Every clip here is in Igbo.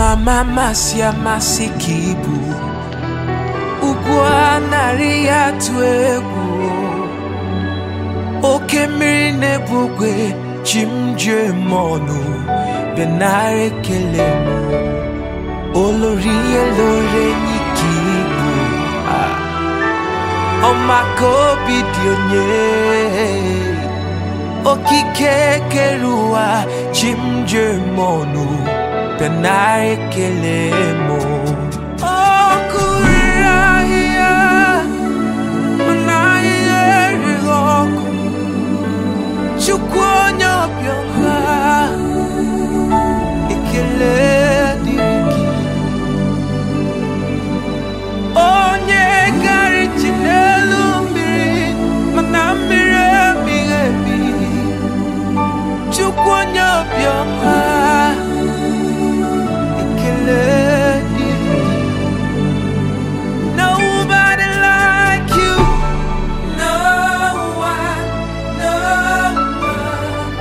ama amasị amasị ka ibu ugwu anarị ya tụ egwu oke mmiri na-ebugwe chi m ji eme ọnụ bịa nara ekele m olórí elóore ní kí ibu ọmaka obi dị onye okike kere ụwa chi m ji eme ọnụ bịa nara ekele m ọkụ riri ahịhịa mana ahịhịa erighị ọkụ chukwu onye ọbịọma ekele dịrị gị onye gara ije n'elu mmiri mana mmiri emighị emi chukwu onye obiọma ekele dịrị gị nobody like you no one no one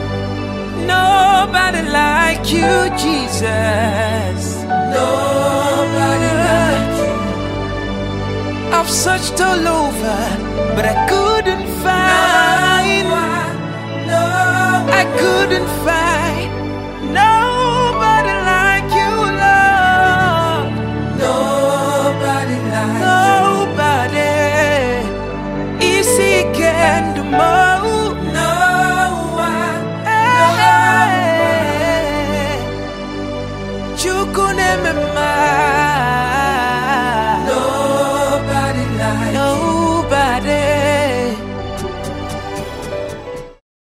nobody like you jesus nobody like you I've searched all over, but I couldn't find. No, I couldn't find nobody like you, Lord. Nobody like nobody. Easy can do more. No one. Hey, Chukune Nobody like